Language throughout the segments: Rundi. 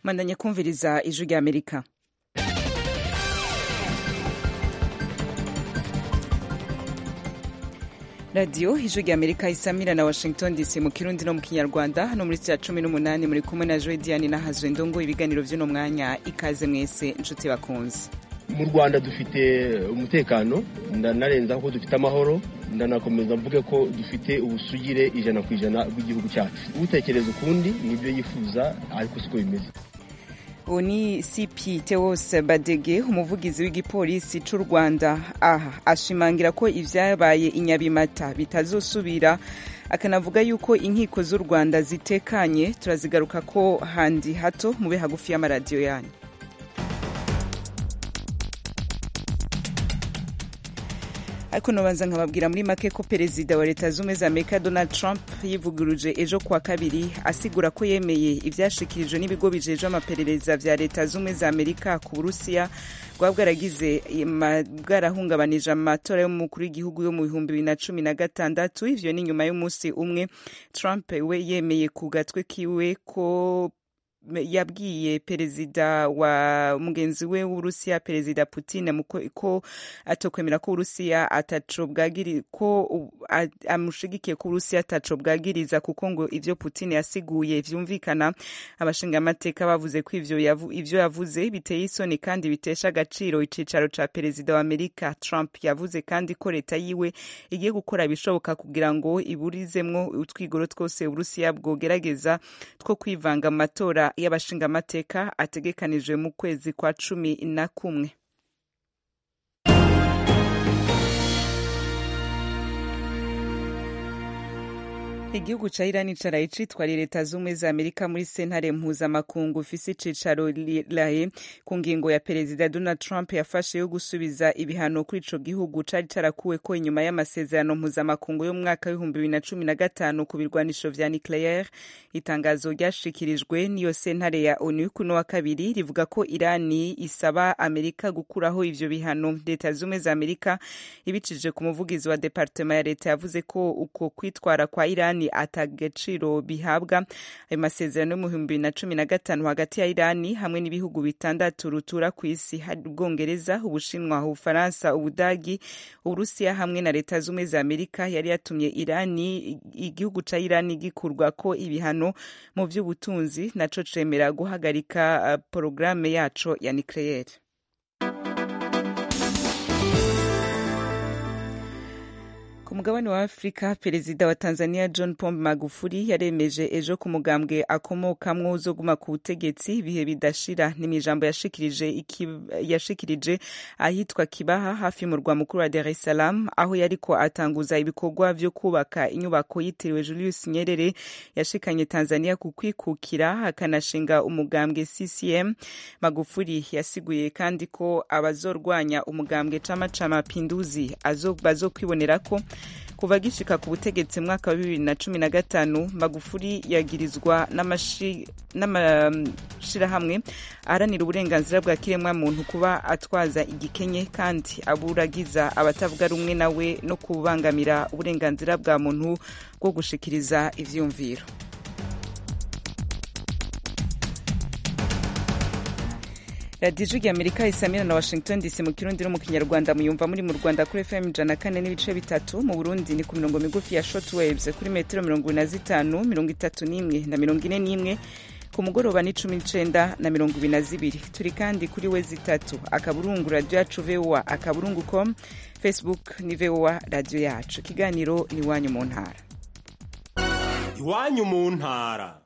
mwandanye kumviriza ijwi rya amerika radiyo ijwi rya amerika isamira na washington dc mu kirundi no mu kinyarwanda hano muri sitira cumi n'umunani muri kumwe na joe diane na hazwe ndongo ibiganiro by'uno mwanya ikaze mwese inshuti bakunze mu rwanda dufite umutekano ndanarenzaho ko dufite amahoro ndanakomeza mvuge ko dufite ubusugire ijana ku ijana bw'igihugu cyacu utekereza ukundi nibyo yifuza ariko siko bimeze ubu ni cp teos badege umuvugizi w'igipolisi cy'u rwanda aha ashimangira ko ibyabaye i nyabimata bitazosubira akanavuga yuko inkiko z'u rwanda zitekanye turazigaruka ko handi hato mube hagufi y'amaradiyo yanyu ariko nubanza nkababwira muri make ko perezida wa leta z'ubumwe za amerika donald trump yivuguruje ejo kuwa kabiri asigura ko yemeye ibyashikirijwe n'ibigo bijejwe amaperereza vya leta z'ubumwe za amerika ku burusiya bwaba bwaragize bwarahungabanije amatora y'umukuru w'igihugu yo mu bihumbi bibiri na cumi na gatandatu ivyo ni nyuma y'umunsi umwe trump we yemeye ku gatwe kiwe ko yabwiye perezida wa mugenzi we w'uburusiya perezida putin ko atokwemera ko uburusiya ataco bwagiri ko amushigikiye ko uburusiya ataco bwagiriza kuko ngo ivyo putin yasiguye vyumvikana abashingamateka bavuze ko ivyo yavu, ivyo yavuze biteye isoni kandi bitesha agaciro icicaro ca perezida wa amerika trump yavuze kandi ko leta yiwe igiye gukora ibishoboka kugira ngo iburizemwo utwigoro twose uburusiya bwogerageza two kwivanga mu matora y'abashingamateka ategekanijwe mu kwezi kwa cumi na kumwe igihugu ca irani caraye citwariye leta z'ubumwe za amerika muri sentare mpuzamakungu ifise icicaro lahe ku ngingo ya perezida donald trump yafashe yo gusubiza ibihano kuri ico gihugu cari carakuweko inyuma y'amasezerano mpuzamakungu yo mu mwaka w'ibihumbi bibiri na cumi na gatanu ku birwanisho vya nucleaire itangazo ryashikirijwe n'iyo sentare ya onu kuno wa kabiri rivuga ko irani isaba amerika gukuraho ivyo bihano leta z'ubumwe za amerika ibicije ku muvugizi wa departema ya leta yavuze ko uko kwitwara kwa irani atagaciro bihabwa ayo masezerano yo mu bihumbi bibiri na cumi na gatanu hagati ya irani hamwe n'ibihugu bitandatu rutura ku isi hari ubwongereza ubushinwa ubufaransa ubudagi uburusiya hamwe na leta z'ubumwe za amerika yari yatumye irani igihugu ca irani gikurwa ko ibihano mu vy'ubutunzi naco cemera guhagarika uh, porogaramu yaco ya nucleaire ku mugabane wa afurika perezida wa tanzania john pombe magufuli yaremeje ejo ku mugambwe akomokamwo uzoguma ku butegetsi ibihe bidashira ni mw'ijambo yashikirije yashikirije ahitwa kibaha hafi y'umurwa mukuru wa dar es salaam aho yariko atanguza ibikorwa vyo kubaka inyubako yitiriwe julius nyerere yashikanye tanzania ku kwikukira akanashinga umugambwe ccm magufuli yasiguye kandi ko abazorwanya umugambwe chama cha mapinduzi bazokwibonera ko kuva gishika ku butegetsi mwaka wa bibiri na cumi na gatanu magufuri yagirizwa n'amashirahamwe aharanira uburenganzira bwa kiremwa muntu kuba atwaza igikenye kandi aburagiza abatavuga rumwe nawe no kubangamira uburenganzira bwa muntu bwo gushikiriza ivyumviro radiyo ijwi amerika isamira na washington dc mu kirundi no mu kinyarwanda muyumva muri mu rwanda kuri fm ijana kane n'ibice bitatu mu burundi ni ku mirongo migufi ya short waves kuri metero mirongo ine na zitanu mirongo itatu n'imwe na mirongo ine n'imwe ku mugoroba ni cumi n'icenda na mirongo ibiri na zibiri turi kandi kuri we zitatu akaburungu radiyo yacu voa akaburungu com facebook ni voa radiyo yacu ikiganiro ni iwanyu mu ntara iwanyu mu ntara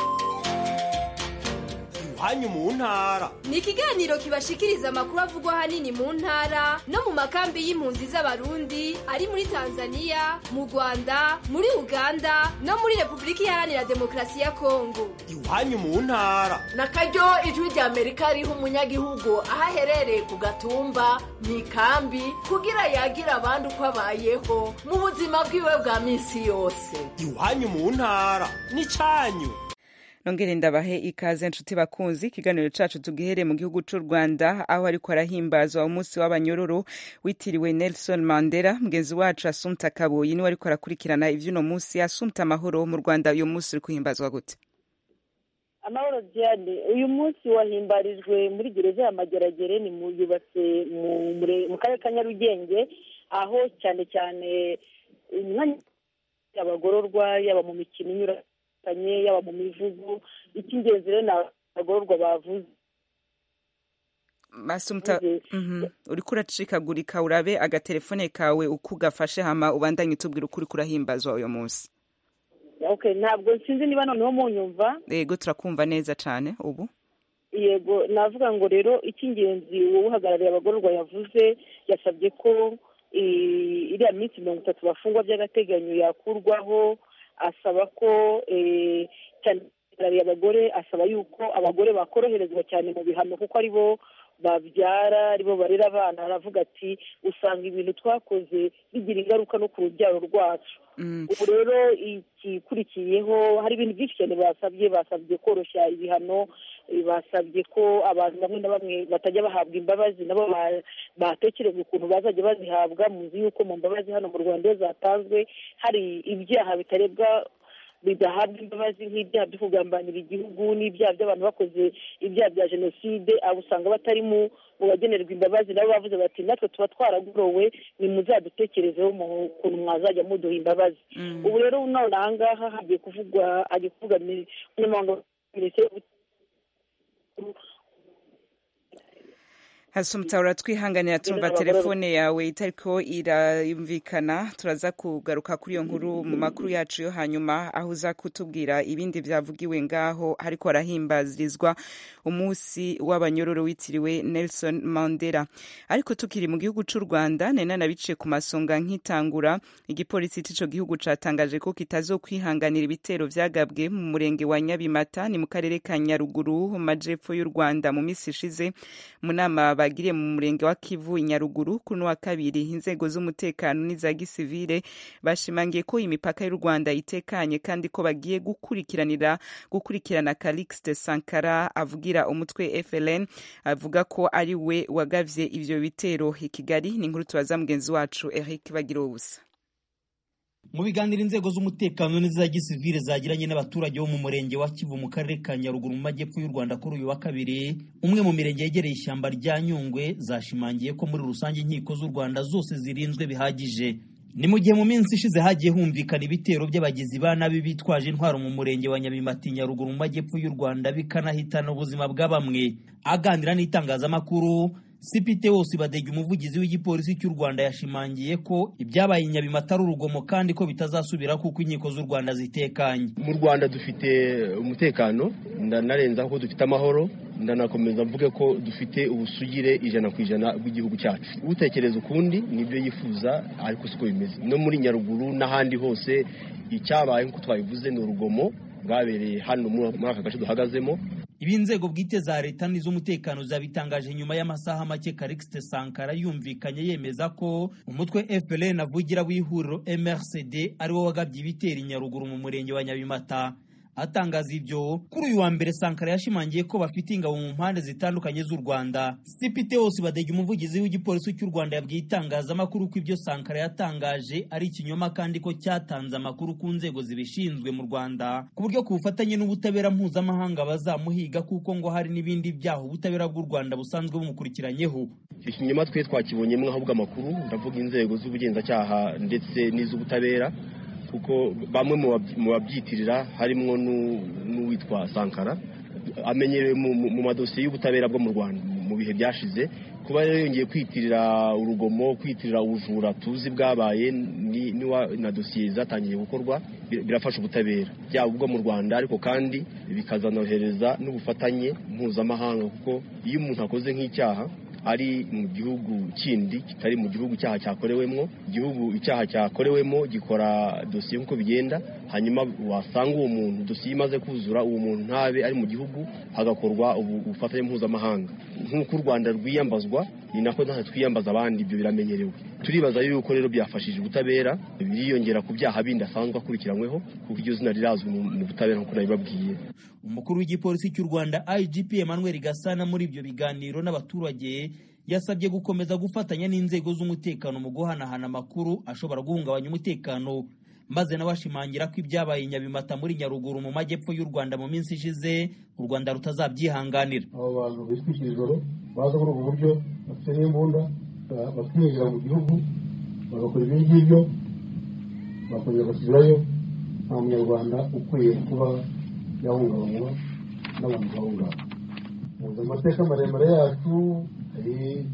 iwanyu mu ntara ni ikiganiro kibashikiriza amakuru avugwa ahanini mu ntara no mu makambi y'impunzi z'abarundi ari muri tanzania mu rwanda muri uganda no muri repubulika iharanira demokarasi ya kongo iwanyu mu ntara na karyo ijwi rya amerika riha umunyagihugu aho aherereye ku gatumba mu ikambi kugira yagira abandi uko abayeho mu buzima bwiwe bwa minsi yose iwanyu mu ntara ni cyanyu nongere ndabahe ikaze nshuti bakunzi ikiganiro cacu tugihere mu gihugu c'u rwanda aho ariko arahimbazwa umunsi w'abanyororo witiriwe nelson mandela mugenzi wacu asumta kaboyi niwe ariko arakurikirana ivy'uno munsi asumta amahoro mu rwanda uyu munsi uri kuhimbazwa gute amahoro diane uyu munsi wahimbarijwe muri gereza ya mageragere ni mu yubatse mu mure- mu karere ka nyarugenge aho cyane cyane umwanya abagororwa yaba mu mikino inyuranye yaba mu mivugo icy'ingenzi rero ni abagororwa bavuze masumta mhm uriko uracikagurika urabe agatelefone kawe uko ugafashe hama ubandanye utubwira ukuri kurahimbazwa uyo munsi okay ntabwo sinzi niba noneho munyumva yego turakumva neza cane ubu yego navuga ngo rero icy'ingenzi wowe uhagarariye abagororwa yavuze yasabye ko eh, iriya minsi mirongo itatu bafungwa by'agateganyo yakurwaho asaba ko eh, cyane uhagarariye abagore asaba yuko abagore bakoroherezwa cyane mu bihano kuko ari bo babyara aribo barera abana aravuga ati usanga ibintu twakoze bigira ingaruka no ku rubyaro rwacu ubu rero igikurikiyeho hari ibintu byinshi cyane basabye basabye koroshya ibihano eh, basabye ko abantu bamwe na bamwe batajya bahabwa imbabazi nabo ba- batekerezwa ukuntu bazajya bazihabwa muzi yuko mu mbabazi hano mu rwanda iyo zatanzwe hari ibyaha bitarebwa bidahabwa imbabazi nk'ibyaha byo kugambanira igihugu n'ibyaha by'abantu bakoze ibyaha bya jenoside abo usanga batari mu mu bagenerwa imbabazi nabo bavuze bati natwe tuba twaragorowe ni muzadutekerezeho mu kuntu mwazajya muduha imbabazi ubu rero none aha ngaha hagiye kuvugwa hagiye kuvuga mi- umunyamabanga wa minisiteri y'ubutabera hasumta uratwihanganira tumva Abagororwa. telefone yawe itariko irayumvikana turaza kugaruka kuri iyo nkuru mu makuru yacu yo hanyuma aho uza kutubwira ibindi byavugiwe ngaho hariko harahimbazirizwa umunsi w'abanyororo witiriwe Nelson Mandela ariko tukiri mu gihugu c'u Rwanda nena nabiciye ku masonga nkitangura igipolisi c'ico gihugu catangaje ko kitazokwihanganira ibitero vyagabwe mu murenge wa Nyabimata ni mu karere ka Nyaruguru mu majepfo y'u Rwanda mu misi ishize mu nama bagiriye mu murenge wa Kivu i Nyaruguru kuri uno wa kabiri inzego z'umutekano n'iza gisivile bashimangiye ko imipaka y'u Rwanda itekanye kandi ko bagiye gukurikiranira gukurikirana Calixte Sankara avugira umutwe FLN avuga ko ari we wagavye ivyo bitero i Kigali ni inkuru tubaza mugenzi wacu Eric Bagirubusa mu biganiro inzego z'umutekano n'iza gisivile zagiranye n'abaturage bo mu murenge wa kivu mu karere ka nyaruguru mu majyepfo y'u rwanda kuri uyu wa kabiri umwe mu mirenge yegereye ishyamba rya nyungwe zashimangiye ko muri rusange inkiko z'u rwanda zose zirinzwe bihagije ni mu gihe mu minsi ishize hagiye humvikana ibitero by'abagizi ba nabi bitwaje intwaro mu murenge wa nyabimati nyaruguru mu majyepfo y'u rwanda bikanahitana ubuzima bwa bamwe aganira n'itangazamakuru sipite wose badega umuvugizi w'igipolisi cy'u rwanda yashimangiye ko ibyabaye i nyabimata ari urugomo kandi ko bitazasubira kuko inkiko z'u rwanda zitekanye mu rwanda dufite umutekano ndanarenzaho ko dufite amahoro ndanakomeza mvuge ko dufite ubusugire ijana ku ijana bw'igihugu cyacu utekereza ukundi nibyo yifuza ariko siko bimeze no muri nyaruguru n'ahandi hose icyabaye nk'uko twabivuze ni urugomo bwabereye hano muri aka gace duhagazemo ibi inzego bwite za leta n'iz'umutekano zabitangaje nyuma y'amasaha make Calixte Sankara yumvikanye yemeza ko umutwe FPRN avugira w'ihuriro MRCD ari wo wagabye ibitero i Nyaruguru mu murenge wa Nyabimata atangaza ibyo kuri uyu wa mbere Sankara yashimangiye ko bafite ingabo mu mpande zitandukanye z'u Rwanda Sipite wose badege umuvugizi w'igipolisi cy'u Rwanda yabwiye itangazamakuru ko ibyo Sankara yatangaje ari ikinyoma kandi ko cyatanze amakuru ku nzego zibishinzwe mu Rwanda ku buryo ku bufatanye n'ubutabera mpuzamahanga bazamuhiga kuko ngo hari n'ibindi byaha ubutabera bw'u Rwanda busanzwe bumukurikiranyeho icyo kinyoma twe twakibonyemo ahubwo amakuru ndavuga inzego z'ubugenzacyaha ndetse n'iz'ubutabera kuko bamwe mu babyitirira harimo n'uwitwa sankara amenyerewe mu madosiye y'ubutabera bwo mu rwanda mu bihe byashize kuba rero yongeye kwitirira urugomo kwitirira ubujura tuzi bwabaye na dosiye zatangiye gukorwa birafasha ubutabera byaba ubwo mu rwanda ariko kandi bikazanohereza n'ubufatanye mpuzamahanga kuko iyo umuntu akoze nk'icyaha ari mu gihugu kindi kitari mu gihugu icyaha cyakorewemo igihugu icyaha cyakorewemo gikora dosiye nk'uko bigenda hanyuma wasanga uwo muntu dosiye imaze kuzura uwo muntu ntabe ari mu gihugu hagakorwa ubufatanye mpuzamahanga nk'uko u rwanda rwiyambazwa ni nako natwe twiyambaza abandi ibyo biramenyerewe turibaza yuko rero byafashije ubutabera biriyongera ku byaha bindi asanzwe akurikiranyweho kuko iryo zina rirazwi mu butabera nk'uko nabibabwiye umukuru w'igipolisi cy'u rwanda igp emmanuel gasana muri ibyo biganiro n'abaturage yasabye gukomeza gufatanya n'inzego z'umutekano mu guhanahana amakuru ashobora guhungabanya umutekano maze nawe ashimangira ko ibyabaye i nyabimata muri nyaruguru mu majyepfo y'u rwanda mu minsi ishize u rwanda rutazabyihanganira abo bantu bitwikira ijoro baza muri ubu buryo bafite n'imbunda bakinjira mu gihugu bagakora ibi ngibyo bakongera bagasubirayo nta munyarwanda ukwiye kuba yahungabanywa n'abantu bahungabana muzi amateka maremare yacu hari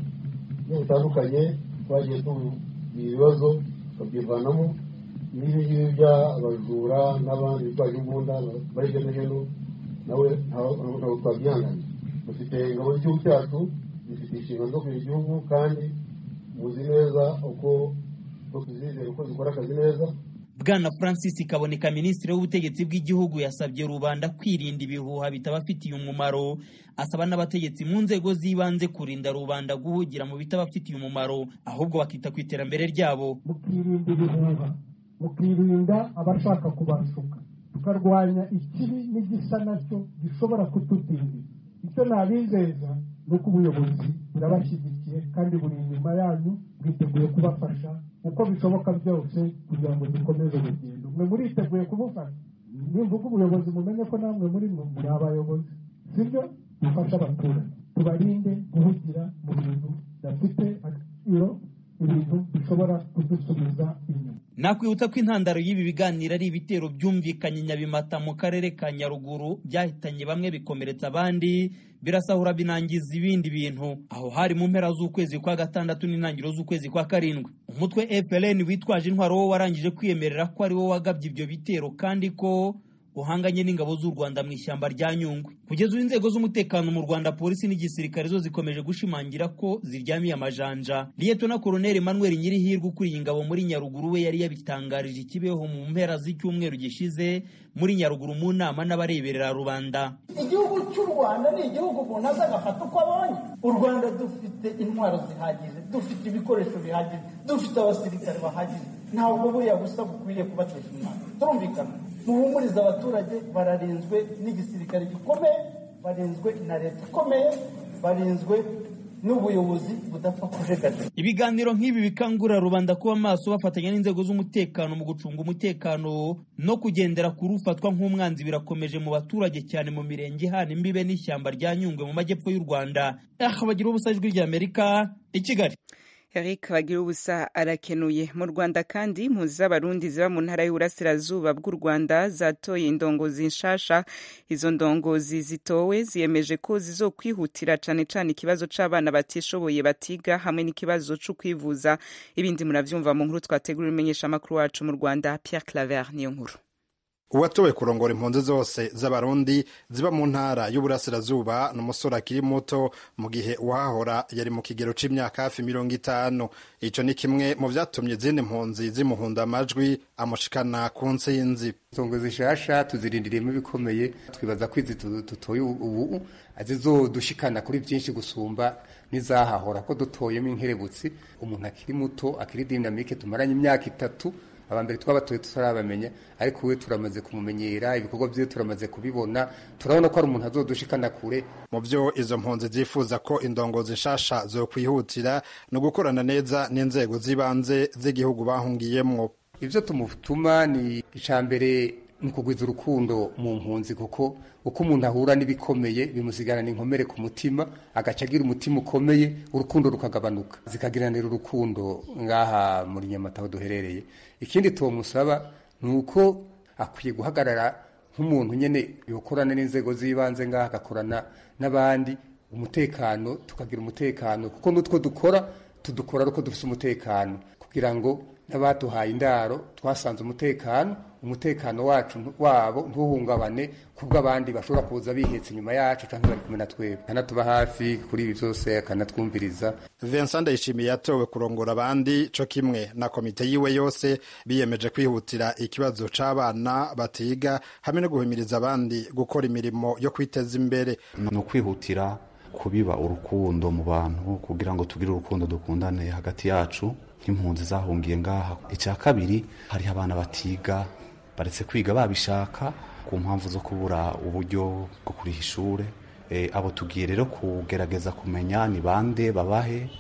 ibyo bitandukanye twagiye tugira ibibazo tukabyivanamo n'ibi ngibi by'abajura n'abandi bitwaje imbunda bari hirya no hino nawe ntabwo twabyihanganira dufite ingabo z'igihugu cyacu zifite inshingano zo kugira igihugu kandi muzi neza uko tuzizera uko zikora akazi neza bwana francis kaboneka minisitiri w'ubutegetsi bw'igihugu yasabye rubanda kwirinda ibihuha bitabafitiye umumaro asaba n'abategetsi mu nzego z'ibanze kurinda rubanda guhugira mu bitabafitiye umumaro ahubwo bakita ku iterambere ryabo mukirinda ibihuha mukirinda abashaka kubashuka tukarwanya ikibi n'igisa nacyo gishobora kutudindiza icyo nabizeza ni uko ubuyobozi burabashyigikiye kandi buri inyuma yanyu bwiteguye kubafasha uko bishoboka byose kugira ngo dukomeze urugendo mwe muriteguye kubufasha nimvuga ubuyobozi mumenye ko namwe muri mwe muri abayobozi sibyo dufashe abaturage tubarinde guhugira mu bintu bidafite agaciro ibintu bishobora kudusubiza inyuma nakwibutsa ko intandaro y'ibi biganiro ari ibitero byumvikanye nyabimata mu karere ka nyaruguru byahitanye bamwe bikomeretsa abandi birasahura binangiza ibindi bintu aho hari mu mpera z'ukwezi kwa gatandatu n'intangiriro z'ukwezi kwa karindwi umutwe FLN witwaje intwaro wo warangije kwiyemerera ko ari wo wagabye ibyo bitero kandi ko uhanganye n'ingabo z'u Rwanda mu ishyamba rya Nyungwe kugeza ubu inzego z'umutekano mu Rwanda polisi n'igisirikare zo zikomeje gushimangira ko ziryamiye amajanja Liyetona Koloneli Emmanuel Nyirihirwe ukuriye ingabo muri Nyaruguru we yari yabitangarije ikibeho mu mpera z'icyumweru gishize muri Nyaruguru mu nama n'abareberera rubanda igihugu cy'u Rwanda ni igihugu umuntu aza agafata uko abonye u Rwanda dufite intwaro zihagije dufite ibikoresho bihagije dufite abasirikare bahagije ntabwo buriya busa bukwiriye kubatesha umwanya turumvikana muhumurize abaturage bararinzwe n'igisirikare gikomeye barinzwe na leta ikomeye barinzwe n'ubuyobozi budapfa kujegajega ibiganiro nk'ibi bikangurira rubanda kuba maso bafatanya n'inzego z'umutekano mu gucunga umutekano no kugendera ku rufatwa nk'umwanzi birakomeje mu baturage cyane mu mirenge ihana imbibe n'ishyamba rya nyungwe mu majyepfo y'u rwanda aha bagira ubusa ijwi ry'amerika i kigali Eric bagira ubusa arakenuye mu Rwanda kandi impunzi z'abarundi ziba mu ntara y'uburasirazuba bw'u Rwanda zatoye indongozi nshasha izo ndongozi zitowe ziyemeje ko zizokwihutira cane cane ikibazo c'abana batishoboye batiga hamwe n'ikibazo co kwivuza ibindi muravyumva mu nkuru twategura imenyesha makuru wacu mu Rwanda Pierre Claver niyo nkuru uwatowe kurongora impunzi zose z'abarundi ziba mu ntara y'uburasirazuba ni umusore akiri muto mu gihe uwahahora yari mu kigero c'imyaka hafi mirongo itanu ico ni kimwe mu vyatumye izindi mpunzi zimuhunda amajwi amushikana ku ntsinzi songo zishasha tuzirindiriyemo ibikomeye twibaza ko izi dutoye ubu zizodushikana kuri byinshi gusumba n'izahahora ko dutoyemo inkerebutsi umuntu akiri muto akiri dinamike tumaranye imyaka itatu abambere twabatoye tutarabamenya ariko we turamaze kumumenyera ibikorwa byiwe turamaze kubibona turabona ko ari umuntu azodushikana kure mu byo izo mpunzi zifuza ko indongozi nshasha zo kwihutira ni ugukorana neza n'inzego z'ibanze z'igihugu bahungiyemwo ibyo tumutuma ni icambere ni ukugwiza urukundo mu mpunzi kuko uko umuntu ahura n'ibikomeye bimusigarana inkomere ku mutima agaca agira umutima ukomeye urukundo rukagabanuka zikagiranira urukundo ngaha muri nyamata aho duherereye ikindi tumusaba ni uko akwiye guhagarara nk'umuntu nyine yokorana n'inzego z'ibanze ngaha agakorana n'abandi umutekano tukagira umutekano kuko n'utwo dukora tudukora ariko dufite umutekano kugira ngo n'abaduhaye indaro twasanze umutekano umutekano wacu wabo ntuhungabane kubwo abandi bashobora kuza bihetse inyuma yacu cyangwa bari kumwe na twebwe akanatuba hafi kuri ibi byose akanatwumviriza Vincent Ndayishimiye yatowe kurongora abandi co kimwe na komite yiwe yose biyemeje kwihutira ikibazo c'abana batiga hamwe no guhimiriza abandi gukora imirimo yo kwiteza imbere ni ukwihutira kubiba urukundo mu bantu kugira ngo tugire urukundo dukundane hagati yacu nk'impunzi zahungiye ngaha icya kabiri hariho abana batiga baretse kwiga babishaka ku mpamvu zo kubura uburyo bwo kuriha ishuri abo tugiye rero kugerageza kumenya ni bande babahe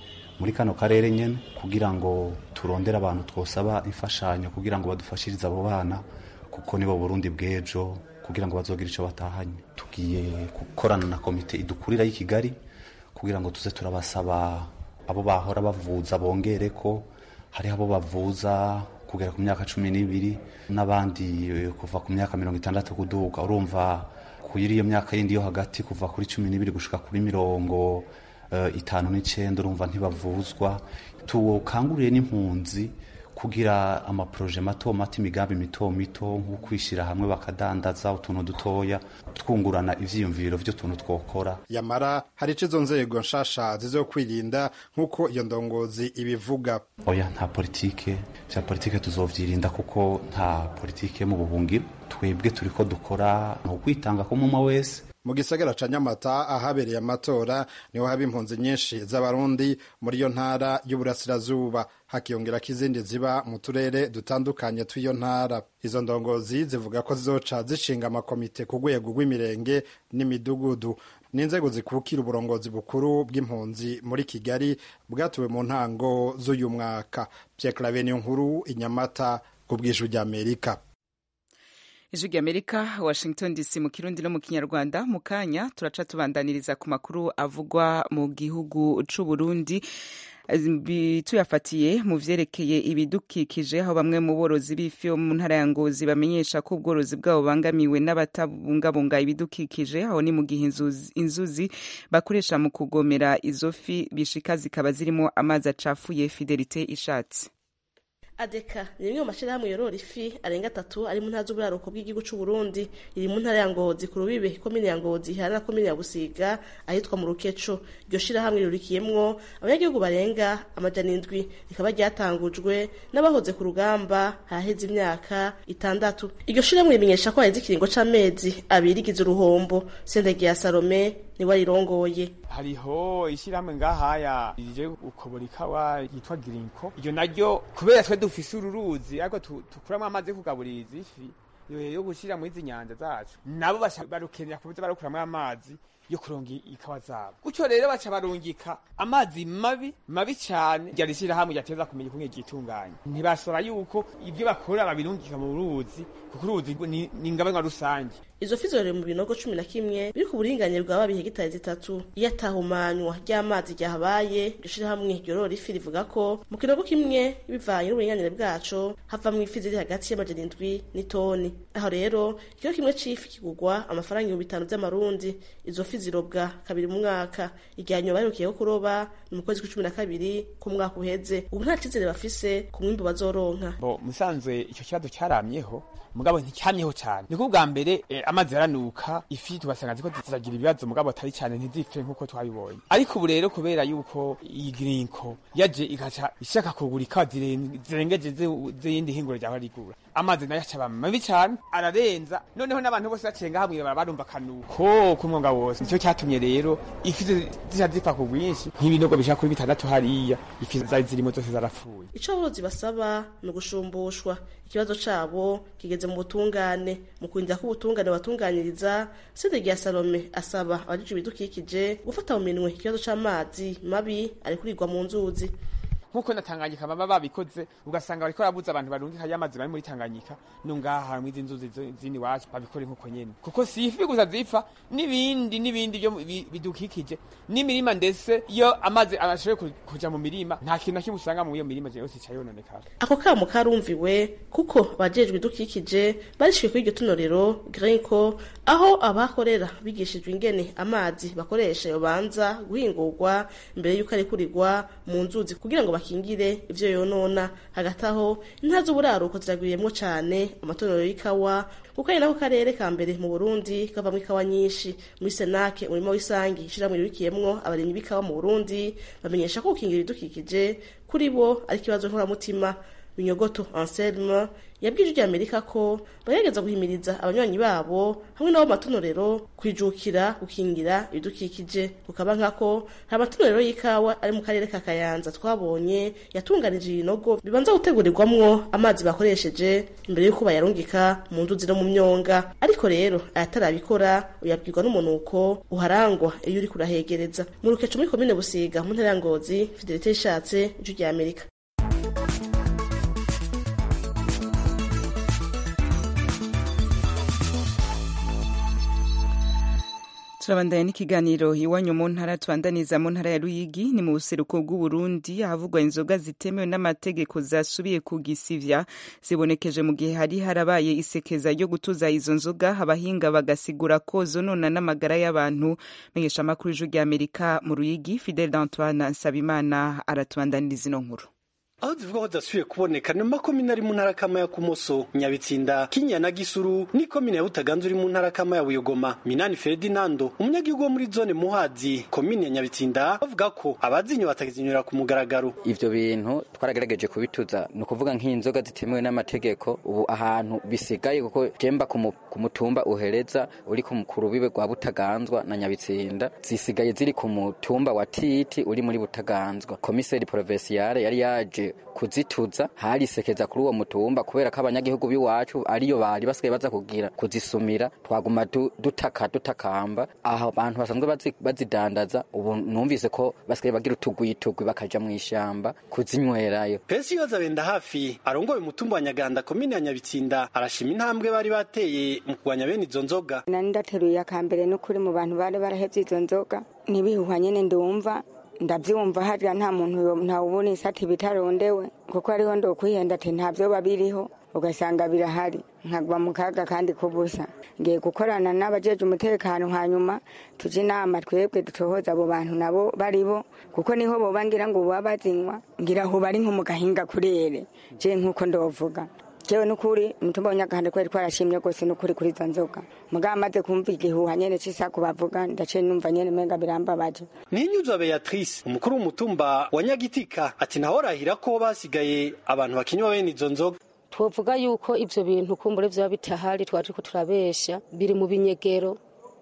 muri kano karere nyene kugira ngo turondere abantu twosaba imfashanyo kugira ngo badufashirize abo bana kuko nibo burundi bw'ejo kugira ngo bazogire icyo batahanye tugiye gukorana na komite idukurira y'i kigali kugira ngo tuze turabasaba abo bahora bavuza bongere ko hariho abo bavuza kugera ku myaka cumi n'ibiri n'abandi kuva ku myaka mirongo itandatu kuduga urumva kuri iyo myaka yindi yo hagati kuva kuri cumi n'ibiri gushika kuri mirongo uh, itanu n'icenda urumva ntibavuzwa tukanguriye n'impunzi kugira amaproje mato mato imigambi mito mito nko kwishyira hamwe bakadandaza utuntu dutoya twungurana ivyiyumviro vy'utuntu twokora yamara hari ico izo nzego nshasha zizokwirinda nk'uko iyo ndongozi ibivuga oya nta politike vya politike tuzovyirinda kuko nta politike mu buhungiro twebwe turiko dukora ni ukwitanga k'umuma wese mu gisagara ca nyamata ahabereye amatora niho haba impunzi nyinshi z'abarundi muri iyo ntara y'uburasirazuba hakiyongerako izindi ziba mu turere dutandukanye tw'iyo ntara izo ndongozi zivuga ko zizoca zishinga amakomite ku rwego rw'imirenge n'imidugudu n'inzego zikukira uburongozi bukuru bw'impunzi muri kigali bwatuwe mu ntango z'uyu mwaka pierre clave niyo nkuru inyamata ku bw'ijwi ry'amerika ijwi ry'amerika washington dc mu kirundi no mu kinyarwanda mu kanya turaca tubandaniriza ku makuru avugwa mu gihugu c'u burundi tuyafatiye mu vyerekeye ibidukikije aho bamwe mu borozi b'ifi bo mu ntara ya ngozi bamenyesha ko ubworozi bwabo bangamiwe n'abatabungabunga ibidukikije aho ni mu gihe inzuzi bakoresha mu kugomera izo fi bishika zikaba zirimo amazi acafuye fidelite ishatse adeka ni rimwe mu mashyirahamwe yorora ifi arenga atatu ari mu ntara z'uburaruko bw'igihugu cy'u Burundi iri mu ntara ya Ngozi ku rubibe komine ya Ngozi ihana na komine ya Busiga ahitwa mu Rukeco iryo shyirahamwe rirurikiyemwo abanyagihugu barenga amajana indwi rikaba ryatangujwe n'abahoze ku rugamba haheze imyaka itandatu iryo shyirahamwe rimenyesha ko haheze ikiringo c'amezi abiri igize uruhombo sendege ya Salome niwe arirongoye hariho ishyirahamwe ngahaya rije ukobora ikawa yitwa girinko iryo naryo kubera twe dufise ururuzi ariko tukuramwo amazi yo kugaburira izi fi yo gushyira muri izi nyanja zacu nabo barukenera kubuza barakuramwo amazi yo kuronga ikawa zabo gutyo rero baca barungika amazi mabi mabi cyane ryari shyirahamwe ryateza kumenya ukuntu ryitunganya ntibasaba yuko ibyo bakora babirungika mu ruzi kuko uruzi ni ingabanwa rusange izo fi zororeye mu binogo cumi na kimwe biri ku buringanire bwa babi hegitari zitatu iyo atahumanywa ry'amazi ryahabaye iryo shirahamwe ryorora ifi rivuga ko mu kinogo kimwe bivanye n'uburinganire bwaco havamwo ifi ziri hagati y'amajana indwi n'itoni aho rero ikiro kimwe c'ifi kigurwa amafaranga ibihumbi bitanu vy'amarundi izo fi zirobwa kabiri mu mwaka igihe nyuma baherukiyeho kuroba ni mu kwezi kw'icumi na kabiri k'umwaka uheze ubu nta cizere bafise ku mwimbu bazoronka bo musanzwe ico kibazo cyaramyeho mugabo nticyamyeho cyane niko bwa mbere eh, amazi yaranuka ifi tugasanga ziko ziragira ibibazo mugabo atari cyane ntizipfe nk'uko twabibonye ariko ubu rero kubera yuko iyi girinko yaje igaca ishaka kugura ikawa zirengeje z'iyindi hinguro ryaba rigura amazi nayo acaba mabi cyane ararenza noneho n'abantu bose bacenga hamwe barumva akanuko k'umwonga wose nicyo cyatumye rero ifi zija zipfa ku bwinshi nk'ibinogo bishaka kuri bitandatu hariya ifi zari zirimo zose zarapfuye ico aborozi basaba ni ugushumbushwa ikibazo cabo kigeze mu butungane mu kurinda ko ubutungane batunganyiriza sede rya salome asaba abajijwe ibidukikije gufata mu minwe ikibazo c'amazi mabi ari kurirwa mu nzuzi nkuko na Tanganyika baba babikoze ugasanga bariko barabuza abantu barungika y'amazi bari muri Tanganyika no ngaha mu izi nzuzi zini wacu babikore nkuko nyene kuko si ifi gusa zipfa n'ibindi n'ibindi byo bidukikije n'imirima ndetse iyo amazi arashoboye kuja mu mirima nta kintu na kimwe usanga mu iyo mirima yose cayononekara ako kamo karumviwe kuko bajejwe idukikije barishiwe kuri iryo tunorero Grenco aho abakorera bigishijwe ingene amazi bakoresha yobanza guhingurwa mbere y'uko arekurirwa mu nzuzi kugira ngo bakingire ivyo yonona hagati aho inka z'uburaruko ziragwiriyemwo cane amatonero y'ikawa kuko ari nako karere ka mbere mu Burundi kavamwo ikawa nyinshi muri Senake umurimo w'isangi ishiramwe ririkiyemwo abarimyi b'ikawa mu Burundi bamenyesha ko gukingira ibidukikije kuri bo ari ikibazo nkoramutima binyogoto anselme yabwije ijwi amerika ko bagerageza guhimiriza abanywanyi babo hamwe n'abo matonorero kwijukira gukingira ibidukikije kukaba nkako nta matonorero y'ikawa ari mu karere ka kayanza twabonye yatunganije ibinogo bibanza gutegurirwamwo amazi bakoresheje imbere y'uko bayarungika mu nzuzi no mu myonga ariko rero ayatarabikora uyabwirwa n'umunuko uharangwa iyo uri kurahegereza mu rukeco muri komine busiga mu ntara ya ngozi fidelite yishatse ijwi rya amerika turabandanya n'ikiganiro iwanyu mu ntara tubandaniza mu ntara ya ruyigi ni mu buseruko bw'uburundi ahavugwa inzoga zitemewe n'amategeko zasubiye ku gisivya zibonekeje mu gihe hari harabaye isekeza ryo gutuza izo nzoga abahinga bagasigura ko zonona n'amagara y'abantu menyesha amakuru y'ijwi ry'amerika mu ruyigi fidel d'antoine nsabimana aratubandaniriza ino nkuru aho zivuga ko zidasubiye kuboneka ni makomine ari mu ntara kama ya kumoso nyabitsinda kinya na gisuru ni komine ya butaganzwa uri mu ntara kama ya buyogoma minani ferdinando umunyagihugu wo muri zone muhazi komine ya nyabitsinda bavuga ko abazinyo batakizinyura ku mugaragaro ivyo bintu twaragerageje kubituza ni ukuvuga nk'inzoga zitemewe n'amategeko ubu ahantu bisigaye kuko jemba ku mutumba uhereza uri ku rubibe rwa butaganzwa na nyabitsinda zisigaye ziri ku mutumba wa titi uri muri butaganzwa komiseri provinciale yari yaje kuzituza harisekeza kuri uwo mutumba kubera ko abanyagihugu b'iwacu ariyo bari basigaye baza kugira kuzisumira twaguma dutaka dutakamba aho abantu basanzwe bazidandaza ubu numvise ko basigaye bagira utugwitugwi bakaja mu ishamba kuzinywerayo pesi yoza benda hafi arongoye umutumba wa nyaganda komine ya nyabitsinda arashima intambwe bari bateye mu kurwanya bene izo nzoga nari ndateruye akambere n'ukuri mu bantu bari barahevye izo nzoga ntibihuha nyene ndumva ndabyumva hariya nta muntu ntawubona isati bitarondewe kuko ariho ndokwihenda ati ntabyo babiriho ugasanga birahari nkagwa mu kaga kandi kubusa ngiye gukorana n'abajeje umutekano hanyuma tuje inama twebwe dutohoza abo bantu nabo baribo kuko niho boba ngira ngo baba bazinywa ngira aho bari nko mu gahinga kurere je nk'uko ndovuga jewe nukuri umutumba w'nyagahanda kweri twarashimye rwose nukuri kuri izo nzoga mugabo amaze kumva igihuha nyene c'isaku bavuga ndaciye numva nyene menga birambabaje ninyuzwa beatrice umukuru w'umutumba wa nyagitika ati naho rahira ko basigaye abantu bakinywa bene izo nzoga twovuga yuko ivyo bintu kumbure vyoba bitahari twari turiko turabesha biri mu binyegero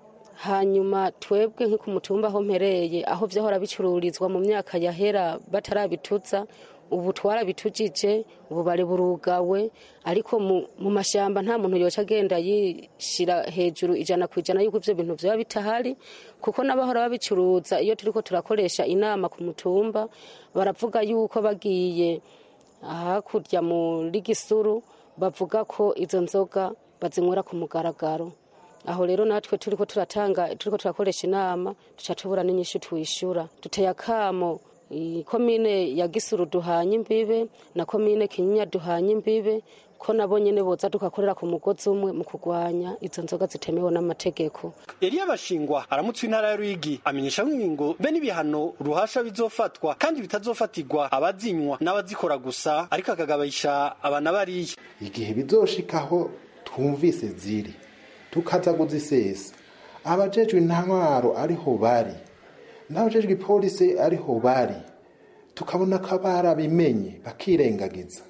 hanyuma twebwe nk'uko umutumba aho mpereye aho vyahora bicururizwa mu myaka yahera batarabituza ubu twarabitujije ubu bari burugawe ariko mu mashamba nta muntu yoca agenda yishira hejuru ijana ku ijana yuko ivyo bintu vyoba bitahari kuko n'abahora babicuruza iyo turiko turakoresha inama ku mutumba baravuga yuko bagiye hakurya muri gisuru bavuga ko izo nzoga bazinywera ku mugaragaro aho rero natwe turiko turatanga turiko turakoresha inama duca tubura n'inyishu twishura duteye akamo komine ya gisuru duhanye imbibe na komine kinyinya duhanye imbibe ko nabo nyene boza dukakorera ku mugozi umwe mu kurwanya izo nzoga zitemewe n'amategeko Eliya Bashingwa aramutse intara ya Ruyigi amenyesha nk'ingingo be n'ibihano ruhasha bizofatwa kandi bitazofatirwa abazinywa n'abazikora gusa ariko akagabayisha abana bariya igihe bizoshikaho twumvise ziri tukaza kuzisesa abajejwe intwaro ariho bari n'abajejwe ipolisi ariho bari tukabona ko barabimenye bakirengagiza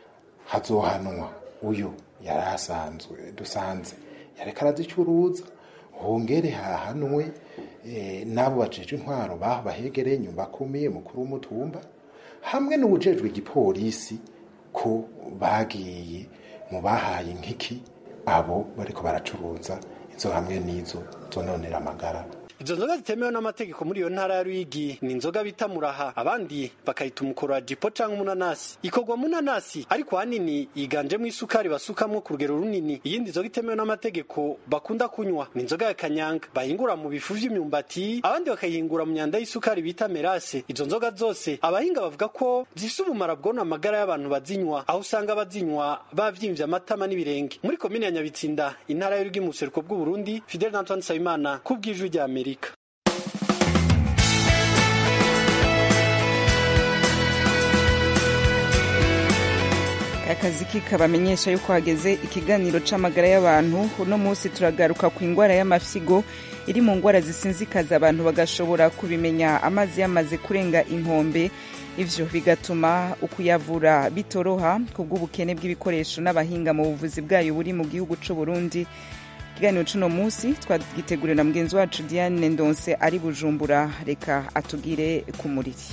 hazohanwa uyu yari asanzwe dusanze yareka arazicuruza hongere hahanwe n'abo bajejwe intwaro baho bahegereye inyuma akomeye mukuru w'umutumba hamwe n'ubujejwe igipolisi ko bagiye mu bahaye nk'iki abo bariko baracuruza izo hamwe n'izo zononera amagara izo nzoga zitemewe n'amategeko muri iyo ntara ya Ruyigi ni inzoga bita muraha abandi bakayita umukoro wa jipo canke umunanasi ikorwa mu nanasi ariko hanini yiganjemo isukari basukamwo ku rugero runini iyindi nzoga itemewe n'amategeko bakunda kunywa ni inzoga ya kanyanga bahingura mu bifu vy'imyumbati abandi bakayihingura mu myanda y'isukari bita merase izo nzoga zose abahinga bavuga ko zifise ubumara bwona amagara y'abantu bazinywa aho usanga abazinywa bavyimvye amatama n'ibirenge muri komine ya Nyabitsinda intara y'Urugwi mu buseruko bw'Uburundi Fidel Antoine Nsabimana kubw'ijwi rya Amerika akazi kikabamenyesha yuko hageze ikiganiro c'amagara y'abantu uno munsi turagaruka ku ingwara y'amafyigo iri mu ngwara zisinzikaza abantu bagashobora kubimenya amazi yamaze kurenga inkombe ivyo bigatuma ukuyavura bitoroha ku bw'ubukene bw'ibikoresho n'abahinga mu buvuzi bwayo buri mu gihugu c'u Burundi ikiganiro c'uno munsi twagiteguriwe na mugenzi wacu Diane Ndonse ari Bujumbura reka atugire ku muriri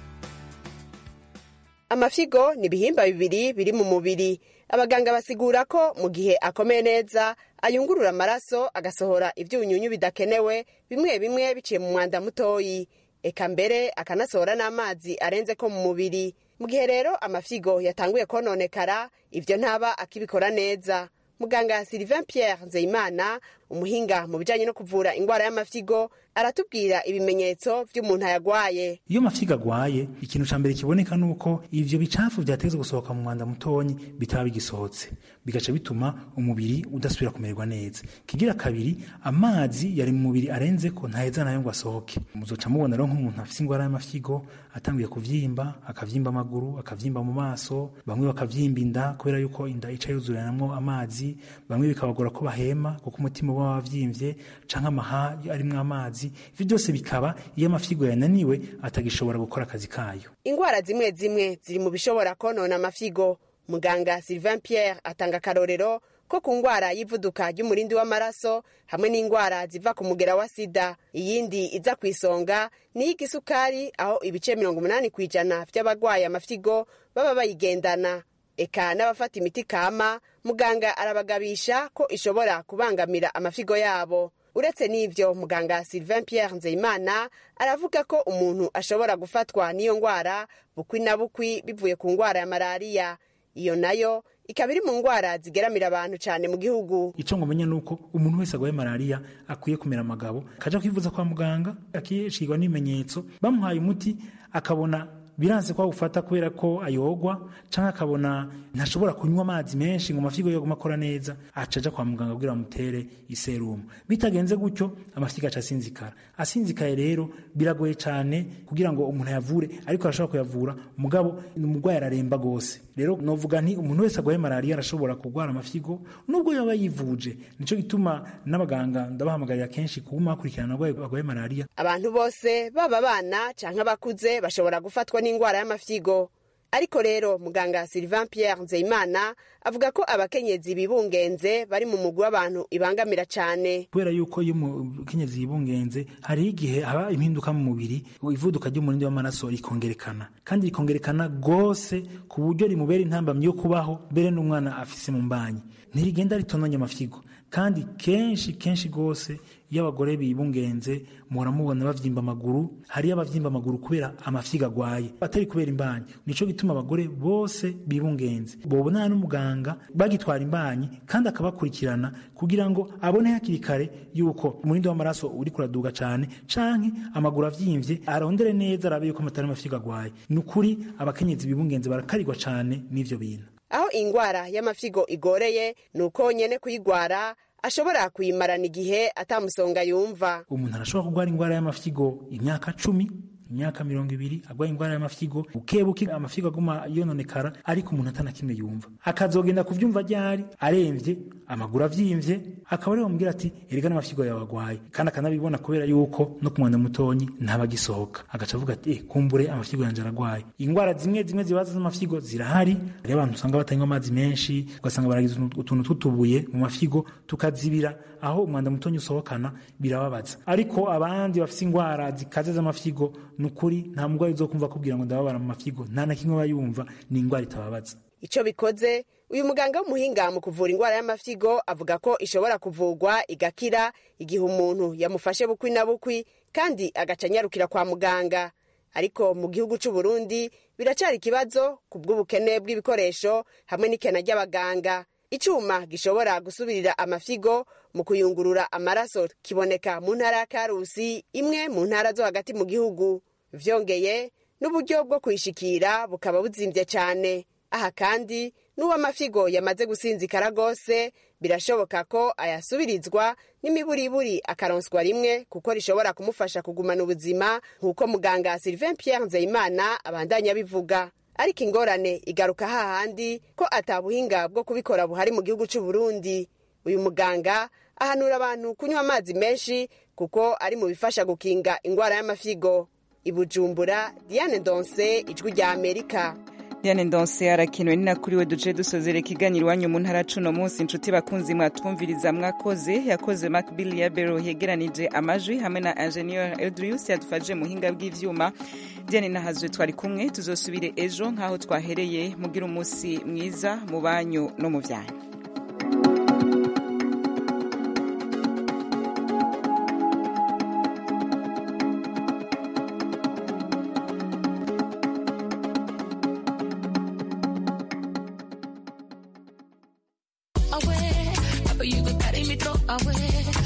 amafigo ni ibihimba bibiri biri mu mubiri abaganga basigura ko mu gihe akomeye neza ayungurura amaraso agasohora ibyunyunyu bidakenewe bimwe bimwe biciye mu mwanda mutoyi eka mbere akanasohora n'amazi arenze ko mu mubiri mu gihe rero amafigo yatanguye kononekara ibyo ntaba akibikora neza muganga sylvain pierre nzeyimana umuhinga mu bijyanye no kuvura indwara y'amafigo aratubwira ibimenyetso by'umuntu ayagwaye iyo amafigo agwaye ikintu cya mbere kiboneka ni uko ivyo bicafu vyateze gusohoka mu mwanda mutonyi bitaba bigisohotse bigaca bituma umubiri udasubira kumererwa neza kigira kabiri amazi yari mu mubiri arenze ko ntaheza nayo ngo asohoke muzoca mubona rero nk'umuntu afise indwara y'amafigo atanguye kuvyimba akavyimba amaguru akavyimba mu maso bamwe bakavyimba inda kubera yuko inda ica yuzuranamwo amazi bamwe bikabagora ko bahema kuko umutima uba wavyimvye canke amaha arimwo amazi ivyo byose bikaba iyo amafigo yananiwe atagishobora gukora akazi kayo indwara zimwe zimwe ziri mu bishobora konona amafigo muganga sylvain pierre atanga akarorero ko ku ndwara y'ivuduka ry'umurindi w'amaraso hamwe n'indwara ziva ku mugera wa sida iyindi iza ku isonga ni iy'igisukari aho ibice mirongo umunani ku ijana by'abarwaye amafigo baba bayigendana eka n'abafata imiti kama muganga arabagabisha ko ishobora kubangamira amafigo yabo uretse n'ibyo muganga sylvain pierre nzeyimana aravuga ko umuntu ashobora gufatwa n'iyo ndwara bukwi na bukwi bivuye ku ndwara ya malariya iyo nayo ikaba iri mu ndwara zigeramira abantu cyane mu gihugu icyo ngomenya ni uko umuntu wese arwaye malariya akwiye kumera amagabo akaja kwivuza kwa muganga akishirwa n'ibimenyetso bamuhaye umuti akabona biranze ko awufata kubera ko ayogwa cyangwa akabona ntashobora kunywa amazi menshi ngo amafigo yoguma akora neza aca aja kwa muganga kugira bamutere iserumu bitagenze gutyo amafigo aca asinzikara asinzikaye rero biragoye cyane kugira ngo umuntu ayavure ariko arashobora kuyavura mugabo umurwayi araremba gose rero novuga nti umuntu wese arwaye malariya arashobora kurwara amafigo nubwo yaba yivuje nico gituma n'abaganga ndabahamagarira kenshi kuguma bakurikirana abarwayi barwaye malariya abantu bose baba abana canke abakuze bashobora gufatwa n'indwara y'amafigo ariko rero muganga sylvain pierre nzeyimana avuga ko abakenyezi bibungenze bari mu mugwi w'abantu ibangamira cyane kubera yuko iyo umukenyezi yibungenze hariho igihe haba impinduka mu mubiri ivuduka ry'umurindi w'amaraso rikongerekana kandi rikongerekana rwose ku buryo rimubera intambamyi yo kubaho mbere n'umwana afise mu mbanyi ntirigenda ritonanya amafigo kandi kenshi kenshi rwose iyo abagore bibungenze muhora mubona bavyimba amaguru hariyo abavyimba amaguru kubera amafiga agwaye atari kubera imbanyi nico gituma abagore bose bibungenze bobonana n'umuganga bagitwara imbanyi kandi akabakurikirana kugira ngo abone hakiri kare yuko umurindi w'amaraso uri kuraduga cane canke amaguru avyimvye arondere neza arabe yuko amatari amafiga agwaye ni ukuri abakenyezi bibungenze barakarirwa cane n'ivyo bintu aho ingwara y'amafigo igoreye ni uko nyene kuyigwara ashobora kuyimarana igihe atamusonga yumva umuntu arashobora kurwara indwara y'amafigo imyaka cumi imyaka mirongo ibiri arwaye indwara y'amafigo buke buke amafigo aguma yononekara ariko umuntu atana kimwe yumva akazogenda kuvyumva ryari aremvye amaguru avyimvye akaba ariwe bamubwira ati erega n'amafigo yawe agwaye kandi akanabibona kubera yuko no ku mwanda mutonyi ntabagisohoka agaca avuga ati eh kumbure amafigo yanje aragwaye indwara zimwe zimwe zibaza z'amafigo zirahari hariho abantu usanga batanywa amazi menshi ugasanga baragize utuntu tw'utubuye mu mafigo tukazibira aho umwanda mutonyi usohokana birababaza ariko abandi bafise indwara zikaze z'amafigo ni ukuri nta murwayi uzokumva akubwira ngo ndababara mu mafigo nta na kimwe aba yumva ni indwara itababaza ico bikoze uyu muganga w'umuhinga mu kuvura indwara y'amafigo avuga ko ishobora kuvurwa igakira igihe umuntu yamufashe bukwi na bukwi kandi agaca anyarukira kwa muganga ariko mu gihugu c'u Burundi biracari ikibazo ku bw'ubukene bw'ibikoresho hamwe n'ikena ry'abaganga icuma gishobora gusubirira amafigo mu kuyungurura amaraso kiboneka mu ntara ya karusi imwe mu ntara zo hagati mu gihugu vyongeye n'uburyo bwo kuyishikira bukaba buzimvye cane aha kandi n'uw'amafigo yamaze gusinzikara rwose birashoboka ko ayasubirizwa n'imiburiburi akaronswa rimwe kuko rishobora kumufasha kugumana ubuzima nk'uko muganga sylvain pierre nzeyimana abandanya bivuga ariko ingorane igaruka hahandi ko atabuhinga bwo kubikora buhari mu gihugu c'u Burundi uyu muganga ahanura abantu kunywa amazi menshi kuko ari mu bifasha gukinga indwara y'amafigo i bujumbura diane ndonse ijwi rya amerika Diane Ndonse arakenewe ni nakuriwe duje dusozera ikiganiro iwanyu mu ntara cuno munsi inshuti bakunzi mwatwumviriza mwakoze yakoze Macbill ya Bero yegeranije amajwi hamwe na Engineer Eldrius yadufashije muhinga bw'ivyuma Diane nahazwe twari kumwe tuzosubire ejo nkaho twahereye mugira umunsi mwiza mu banyu no mu vyanyu away. Papa, you go carry me throw away.